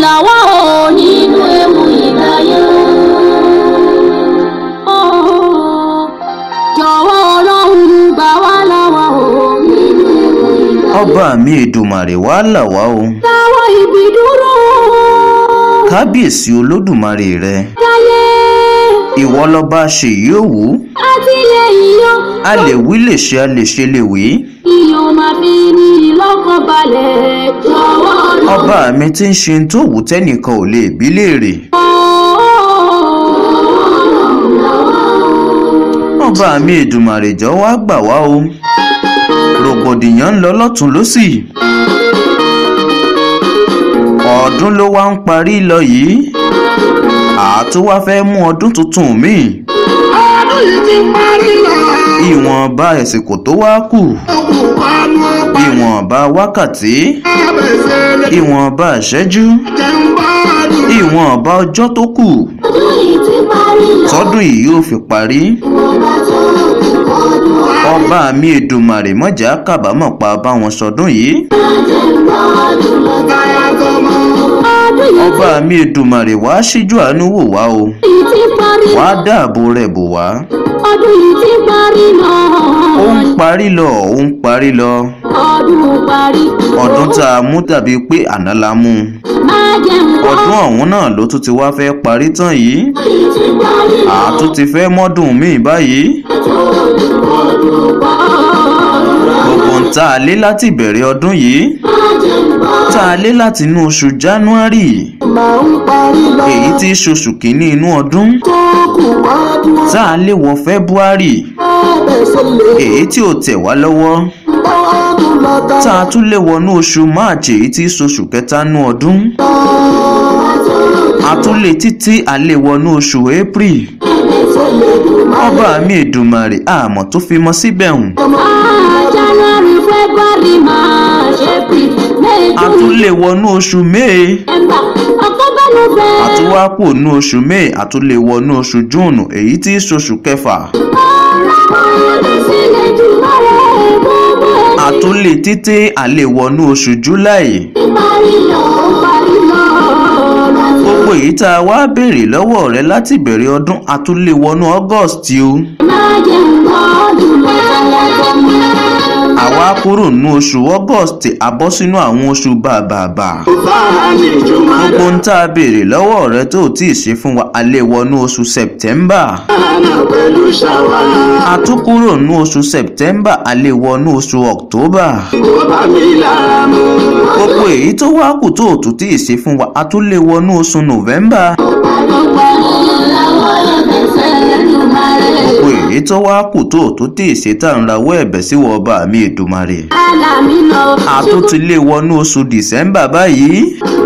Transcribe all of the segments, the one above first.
làwa ò nínú ewu ìdáyé. jọ̀wọ́ ọlọ́run gbà wá lọ́wọ́ ò nínú ewu ìdáyé. ọba mi èdùmàrè wá là wá o láwọn ibi dúró kábíyèsí olódùmarè rẹ dáyé ìwọ lọba ṣèyí òwú àtìlẹ́yìn yọ. a lè wí lè ṣe a lè ṣe lè wí iyọ̀ máa fi ní lọ́kàn balẹ̀ jọ̀wọ́ ọlọ́run. ọba mi tí ń ṣe tó wù tẹ́nìkan ò lè bí léèrè ọba mi èdùmàrè jọ̀ọ́ wá gbà wá o rògbòdìyàn ń lọ lọ́tún lọ́sì ọdún ló wá ń parí lọ yìí àtún wá fẹ́ mú ọdún tuntun míì ọdún yìí ti parí lọ. ìwọ̀nba ẹ̀sìnkò tó wá kù òkú panu ọgbà ìwọ̀nba wákàtí abẹ́sẹ̀ lè ìwọ̀nba ìṣẹ́jú jẹun bá dùn. ìwọ̀nba ọjọ́ tó kù ọdún yìí ti parí lọ. tọ́dún yìí yóò fi parí ọba tó ti kọjú ọba mi èdùmàrè mọ̀jà kábàámọ̀ pa báwọn sọdún yìí àjẹgbọ́dún lọ. táyà tọmọ. ọdún yìí ọba mi èdùmàrè wá síjú àánú wò wá o ti parí wá lọ. dáàbò rẹ̀ bò wá ọdún yìí ti parí lọ. ó ń parí lọ ó ń parí lọ ọdún parí. ọdún tá a mú tàbí pé àná la mú un máa jẹun ọdún ọ̀hún náà ló tún ti wá fẹ́ parí tán yìí yìí ti parí lọ. àtún ti fẹ́ mọ́dún míì báyìí ọdún parí lọ. gbogbo ń tá a lé láti ìbẹ̀rẹ̀ ọdún yìí máa jẹun tá a lé láti inú oṣù january máa ń parí lọ. èyí tí í ṣoṣù kìíní inú ọdún tó kù wá dùn. tá a lé wọ february abẹ́sẹ̀ lè èyí tí ò tẹ̀ wá lọ́wọ́ bá dùn lọ. tá a tún lé wọnú oṣù march èyí tí í ṣoṣù kẹta nú ọdún a tún lé títí a lé wọnú oṣù april ọba mi èdùmàrè àmọ́ tó fi mọ́ síbẹ̀ hùn January, February, March, April, May, a tún June, lé wọnú oṣù may September, October, November. a tún wá kù nú oṣù may a tún lé wọnú oṣù june èyí tí í ṣoṣù kẹfà a tún lé títí a lé wọnú oṣù july gbogbo èyí tá a wá béèrè lọ́wọ́ rẹ láti bẹ̀rẹ̀ ọdún a tún lé wọnú august o àwa kúrò nínú oṣù august a bọ́ sínú àwọn oṣù bàbàbà bá ní ìjọba gbogbo ń tá a béèrè lọ́wọ́ rẹ tó tí ì ṣe fún wa a lè wọnú oṣù september dáná pẹ̀lú ṣàwá. a tún kúrò nínú oṣù september a lè wọnú oṣù october kó bá mi lára mu. gbogbo èyí tó wá kù tó ò tún tí ì ṣe fún wa a tún lè wọnú oṣù november gbogbo èyí tó wá kù tó ò tún tí ì ṣe tá à ń rawọ́ ẹ̀bẹ̀ sí wọ ọba mi èdùmarè a tún ti lè wọnú oṣù december báyìí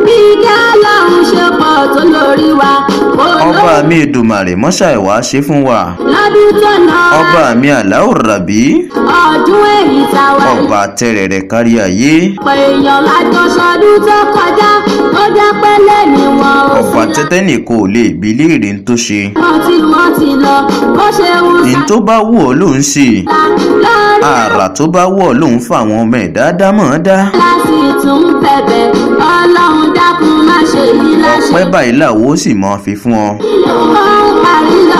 ọba mi èdùmarè mọ́ṣá ìwà ṣe fún wa lọ́dún tó ná ọba mi àláò ràbí ọdún èyí táwa ọba tẹrẹrẹ kárí ayé pé èèyàn lájọ sọdún tó kọjá ó jẹ́ pẹ́lẹ́ ni wọn ò ọba sí tẹ́tẹ́ nìkan ò lè bí léèrè ń tó ṣe wọn tí wọ́n ti lọ bó ṣe ń ní tó bá wù ọ́ ló ń ṣe sá lórí àrà tó bá wù ọ́ ló ń fa àwọn ọmọ ẹ̀dá dámọ̀ dá láti tún bẹ̀bẹ̀ ọlọ́run dákun má ṣe yí láṣẹ. pẹ́ báyìí làwọ̀ ó sì máa fi fún ọ ó parí lọ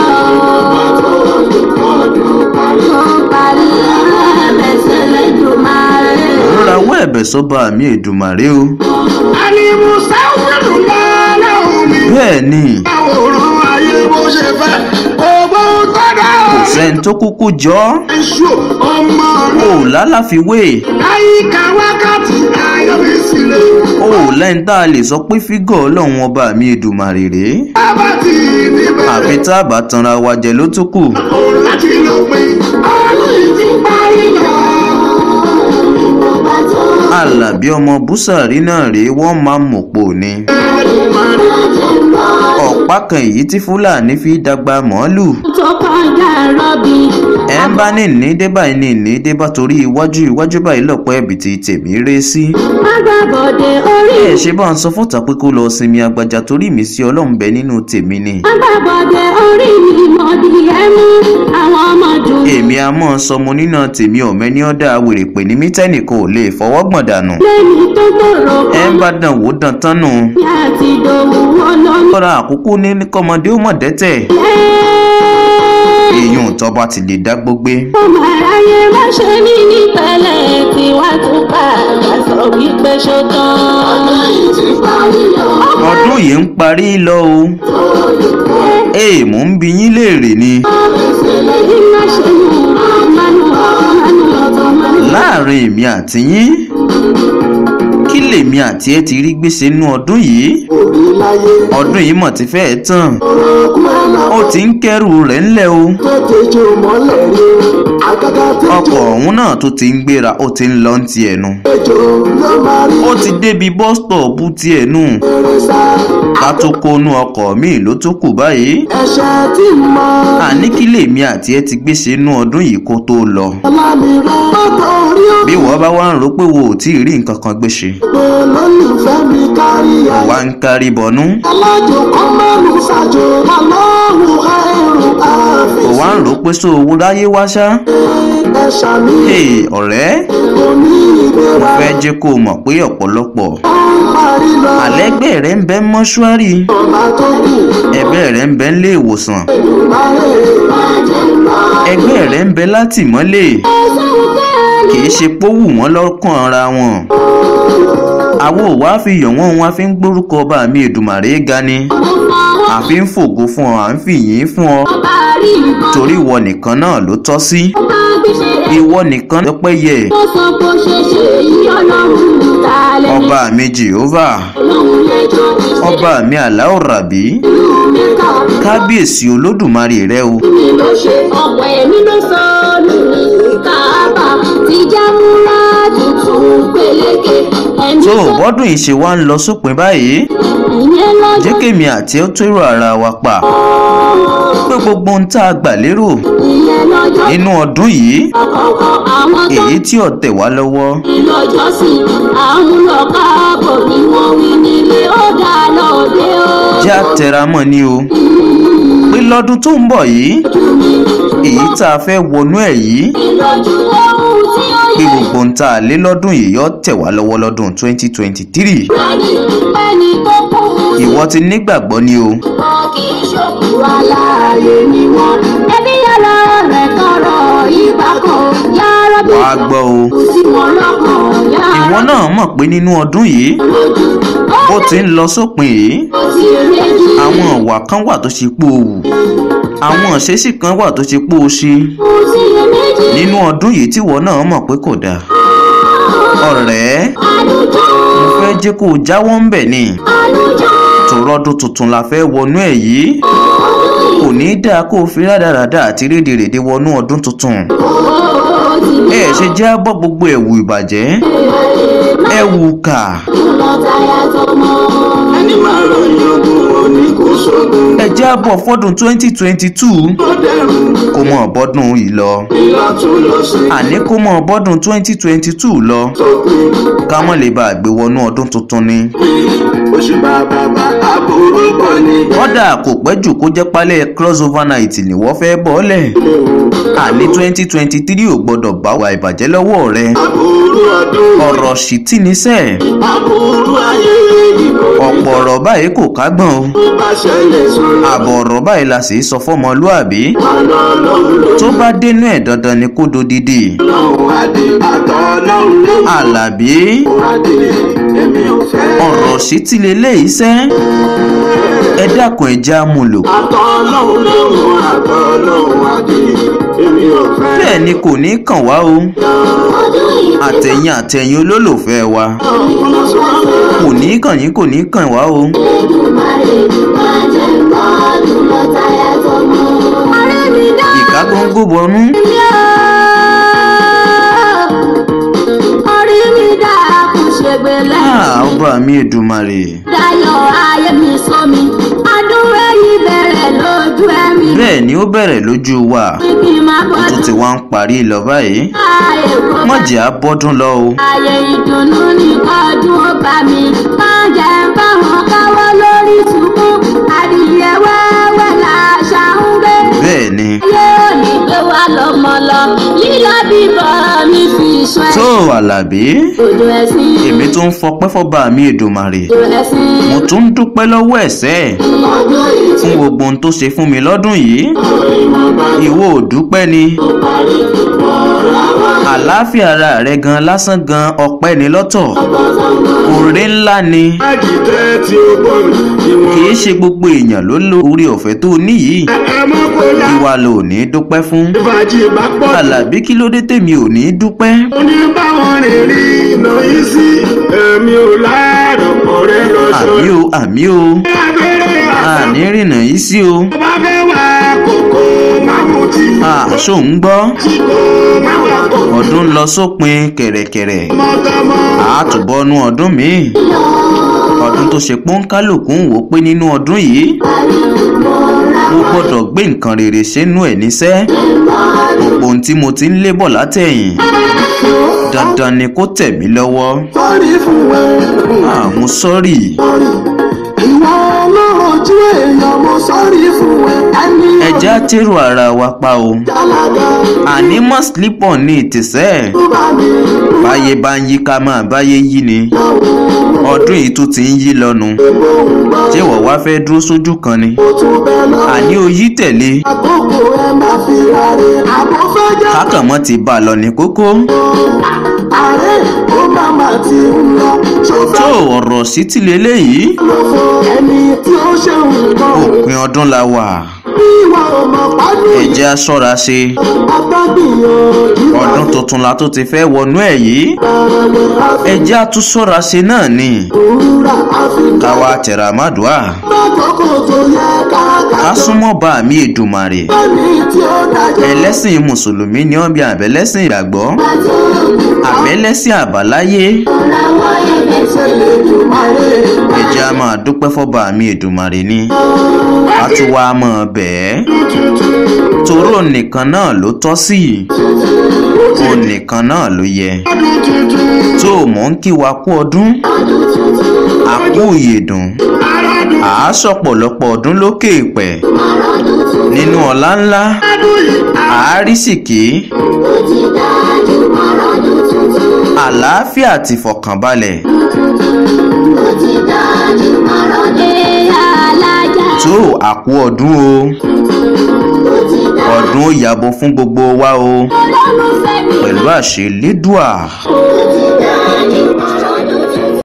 ó parí lọ ẹ̀bẹ̀sẹ̀ lẹ́jọ́ máa rẹ̀. ń rawọ́ ẹ̀bẹ̀ sọ́ba mi èdùmàrè o ẹni musa wẹ̀lú lọ́lá omi. bẹ́ẹ̀ ni àwòrán ayé bó ṣe fẹ́ owó tọ́dá. kò sẹ́ni tó kúkú jọ ọ́ èso ọmọ o rẹ̀ ò lálàfiwé láyìíká wákàtí ayọ̀mí sílẹ̀. o ò lẹ́ni tá a lè sọ pé fígọ̀ ọlọ́run ọba mi èdùmàrè rèé bàbá tí níbẹ̀ àfi tá a bá tanra wa jẹ ló tún kù kò láti lọ pé ọdún yìí ti parí lọ. alábí ọmọ búsàrí náà rèé wọ́n máa mọ̀pọ̀ ni ọ̀pá kan èyí tí fúlàní fi dàgbà mọ́lù tó kọ́ kọjá rọ́bì. ẹ ń bá ní ní dé báyìí ní ní dé bá torí iwájú iwájú báyìí lọ́pọ̀ ẹ̀bì tí tèmi ré sí. agbábọ̀dé orí ẹ ṣe bá ń sọ fọ́tà pé kó lọ sinmi agbájá torí mi sí ọlọ́run bẹ nínú tèmi ni. agbábọ̀dé orí mi mọ̀dí ẹ̀mú àwọn ọmọ dùn. èmi a mọ̀ sọmọ nínà tèmi ọ̀mẹ́ni ọ̀dà wèrè pè ní mítẹ́nì kò lè fọwọ́ gbọ̀n dànù. lẹ́ni tó gbòòrò ẹ kan ń bá dàn wò dàn tán nù. ní àti ìdòwú olómi. lọ́ra àkókò ní kọ́mọdé ó mọ̀ dẹ́tẹ̀. èèyàn tọ́ba ti lè dá gbógbé. ọmọ aráyé má ṣe ní ní pẹ̀lẹ́ tí wàá tún bá a sọ wípé ṣó tán. ọdún yìí ti parí lọ. ọdún yìí ń parí lọ o. ee mò ń bi yín léèrè ni. iná ṣe mú ọmọnú ọmọnú ọmọnú. láàrin èmi àti yín kí lèmi àti ẹ ti rí gbèsè nínú ọdún yìí òbí láyé ọdún yìí mọ̀ ti fẹ́ẹ̀ tán ọkùn ẹ̀nà ó ti ń kẹ́rù rẹ̀ ńlẹ̀ o tètè jó mọ́lẹ̀ rí àgàgà tètè ọkọ̀ ọ̀hún náà tó ti ń gbéra ó ti ń lọ ń tiẹ̀ nu jó ló máa rí ó ti débi bọ́stọ̀ọ̀bù tiẹ̀ nù eré sá ká tó kónú ọkọ̀ míì ló tó kù báyìí ẹ̀ṣẹ̀ tí mọ àní kí lèmi àti ẹ ti gbèsè nínú ọdún yìí kó tó lọ ọlámìíràn ọkọ̀ orí bí wọ́n bá wá ń rò pé wo ò tí ì rí nǹkan kan gbèsè òpè lólùfẹ́ mi kárí ayé wá ń kárí bọnú alájò kan mẹ́rin ṣàjò aláwọ̀ ẹ̀rù àfi kò wá ń rò pé sọ owó láyé wá ṣá ẹ̀ṣà mi Hey, ọ̀rẹ́ òní ìgbéra fẹ́ jẹ́ kó o mọ̀ pé ọ̀pọ̀lọpọ̀ ó ń parí lọ àlẹ́gbẹ́ rẹ̀ ń bẹ mọ́ṣúárì ọba tó kù ẹ̀bẹ́ rẹ̀ ń bẹ nílé ìwòsàn ìbáyé ẹgbẹ́ rẹ̀ ń bẹ látìmọ́lé kì í ṣe pówù wọ́n lọ́kàn ara wọn àwo ò wá fi yọ̀ wọ́n wá fi ń gbórúkọ ọba mi èdùmàrè ga ni àfi ń fògo fún ọ à ń fìyìn fún ọ ọba rí ìbọn. torí ìwọ nìkan náà ló tọ́ sí ọba gbèsè rẹ̀. ìwọ nìkan lọ́pẹ́ yẹ ó sọ bó ṣe ṣe yí ọlọ́run ta lẹ́nu. ọba mi jehovah ọlọ́run lẹ́jọ́ ọba mi aláwọ̀ ràbí ìlú mẹ́ta. kábíyèsí olódùmarè rẹ o mi ló ṣe ọ̀pọ̀ ẹ̀mí ló sọ lórí kábà tí jámúra tuntun peléke. ẹ̀mí tó sọ bọ́dún yìí ṣe wá ń lọ sópin báyìí ìyẹn lọ́jọ́ jẹ́ kémi àti ẹ́ tó èrò ara wa pa pé gbogbo ohun tá a gbà lérò ìyẹn lọ́jọ́ nínú ọdún yìí àkọ́kọ́ àwọn tó èyí tí ọ̀tẹ̀ wá lọ́wọ́ lọ́jọ́ sí àwọn lọ káàbọ̀ ni wọ́n wí nílé ó dá lọ́dẹ ó. jẹ́ àtẹramọ́ ni o pé lọ́dún tó ń bọ̀ yìí èyí tá a fẹ́ wọnú ẹ̀ yìí ìlọ́jú ohun tí ó pé yẹ gbogbo ohun tá a lé lọ́dún yìí yọ tẹ̀ wá lọ́wọ́ lọ́dún 2023 ìgbàdí ẹni tó kú ìwọ ti nígbàgbọ́ ni o wọn kì í ṣòkú aláàyè ni wọn. ẹbí yàrá rẹ̀ tọrọ ìgbà kan yàrá bí wàá gbọ́ o kò sí wọn lọ́kàn yàrá ìwọ náà mọ̀ pé nínú ọdún yìí lójú. ó ó ti ń lọ sópin yìí kò sí méjì àwọn ìwà kan wà tó ṣe pé o wù àwọn ìṣesí kan wà tó ṣe pé o ṣe kò sí méjì. nínú ọdún yìí tíwọ náà mọ̀ pé kò dáa ọ̀rẹ́ àlùjọ mo fẹ́ jẹ́ kó o jáwọ́ ń bẹ̀ ni àlùjọ tòrọ́dún tuntun la fẹ́ wọnú ẹ̀ yìí kò ní í dáa kó o fi rádaràda àti rédèrèdè wọnú ọdún tuntun ó ti ẹ ṣe jẹ́ bọ́ gbogbo ẹ̀wù ìbàjẹ́ ẹ̀wù kà lọ táyà tọmọ. ẹni máa ròyìn ogun òní kò sógun ẹ jẹ́ bọ̀ fọ́dún 2022 tó dẹrùn kó mọ̀ bọ́dún yìí lọ ìlọtún lọ sí àní kó mọ̀ bọ́dún 2022 lọ tópin ká mọ̀ lè bá a gbé wọnú ọdún tuntun ni. oṣù bàbá bá àbúrò bọ̀ ní kọ́dà kò pẹ́ jù kó jẹ́ pálẹ̀ crossover night ni wọ́n fẹ́ bọ́ọ̀lẹ̀ àní 2023 ò gbọ́dọ̀ bá wa ìbàjẹ́ lọ́wọ́ rẹ àbúrò ọdún ọ̀rọ̀ sì tí ní sẹ́ẹ̀ àbúrò ayé ìbò ọ̀pọ̀ ọ̀rọ̀ báyìí kò kágbọ̀n o bá ṣẹlẹ̀ sórí àbọ̀ ọ̀rọ̀ báyìí la sì sọ fọ́mọlúàbí àná ọlọ́run ló tó bá dénú ẹ̀ dandan ni kó dodidi lọ́run adé àtọ̀ ọlọ́run ló àlàbí adé èmi ò fẹ́ ọ̀rọ̀ sì tí leléyìí sẹ́ ẹ dákun ẹ já mú lò àtọ̀ ọlọ́run ló àtọ̀ ọlọ́run adé èmi ò fẹ́ bẹ́ẹ̀ ni kò ní kàn wá o àtẹ̀yìn àtẹ̀yìn olólùfẹ́ wa kò ní kàn yín kò ní kàn wá o ìka góńgó bọnú orí mi dáa kò ṣègbè lẹ́yìn. Ah, ọba mi èdùmàrè dayọ̀ ayé mi sómi adúrú èyí bẹ̀rẹ̀ lójú ẹ̀mí bẹ́ẹ̀ ni ó bẹ̀rẹ̀ lójú wa kí n máa bọ́ tó ti wá ń parí lọ báyìí ayé kó bá mọ̀jẹ̀ á bọ́dún lọ o ayé ìdùnnú ní ọdún ó bá mi má jẹ́ ń bá wọn káwọ́ lórí tukún adìyẹ wẹ́wẹ́ làṣà ń gbé bẹ́ẹ̀ ni ayé òní gbé wa lọ́mọ lọ lílọ bíbọ̀ mi fi sọ ẹ̀ tó àlàbí òjò ẹ̀sìn èmi tó ń fọpẹ́ fọba mi èdùmàrè òjò ẹ̀sìn mo tún ń dúpẹ́ lọ́wọ́ ẹ̀sẹ̀ fún gbogbo ohun tó ṣe fún mi lọ́dún yìí ìwọ ò dúpẹ́ ni àlàáfíà ara rẹ gan lásán gan ọpẹ́ ni lọ́tọ̀ oore ńlá ni Àjìtẹ́ tí ó gbọ́ mi ni wọ́n. kì í ṣe gbogbo èèyàn ló lo orí ọ̀fẹ́ tó ní yìí Ẹ mọ́ kó lá. ìwà ló ní dúpẹ́ fún Ìbàjì bá pọ̀ jù. àlàbí kí ló dé tèmi ò ní dúpẹ́ Ó ní báwọn rìn rí iná yìí sí. Èmi ò láàárọ̀ kọ̀ rẹ lọ àmì sọ. o àmì o Abẹ́rẹ́ àṣà àní rìnnà yìí sí o bá fẹ́ wá kókó máa mú tí. àṣọ ń gbọ́ Tí kò máa wà kó. ọdún lọ sópin kẹ̀rẹ̀kẹ̀rẹ̀ Mọ́tọ́mọ́. àtúbọ̀nú ọdún míì ọdún tó ṣe pọ́nkálòkù ń wò pé nínú ọdún yìí mo gbọ́dọ̀ gbé nǹkan rere sínú ẹ̀ níṣẹ́ gbogbo ohun tí mo ti ń lébọ̀ látẹ̀yìn dandan ni kó tẹ̀ mí lọ́wọ́ Sọ́rí fún ẹ. àmú sọ́rí Ìwọ olóòjú èèyàn mo sọ́rí fún ẹ. Ẹni ẹja tèrò ara wa pa o alága àní mọ́ slip on ní ìtìsẹ́ tó bá mi. báyé bá ń yí ká máa báyé yí ni ọdún yìí tó ti ń yí lọ́nu ṣé wọ́n wá fẹ́ dúró sójú kan ni Ó tún bẹ lọ. àní o yí tẹ̀lé Àkókò ẹ má fi ráre. Àbọ̀ fẹ́ jẹ́ kákànmọ́ ti bá a lọ ní kókó ààrẹ ó má má ti ń lọ. Ṣòfẹ́ tó ọ̀rọ̀ sí ti leléyìí ló fún ẹni tí ó ṣe nǹkan. òpin ọdún la wà Bí ìwà ọmọ pàdé ẹ̀jẹ̀ aṣọ́ra ṣe agbágbìyànjú. ọdún tuntun la tó ti fẹ́ wọnú ẹ̀ yìí ẹ̀jẹ̀ atúnṣọ́ra ṣe náà ni Òwúrà àfikà. káwa tẹ̀ra mádùá Lákòókò tó yẹ ká ká ká. súnmọ́ bá mi èdùmàrè Ẹni tí ó dájọ́. ẹlẹ́sìn mùsùlùmí ni wọ́n bí àbẹ̀lẹ́sìn ìgbàgbọ́ àbẹ̀lẹ́sìn àbáláyé Ṣé lè dùn máa rè é? ẹ̀jẹ̀ a máa dúpẹ́ fọ́ba mi èdùmàrè ni a tún wá mọ̀ bẹ́ẹ̀ toró nìkan náà ló tọ́ sí ó nìkan náà ló yẹ tó o mọ̀ ń kí wa kú ọdún àkú ìyèdùn àásọ̀pọ̀lọpọ̀ ọdún lókè ìpẹ́ nínú ọ̀la ńlá àárísìkí àlàáfíà àti ìfọ̀kànbalẹ̀ ẹ̀yà alájà tó àkú ọdún o ọdún ó yàbọ̀ fún gbogbo wa o olólùfẹ́ mi pẹ̀lú àṣẹ lédùà. ó ti dájú mọ́ra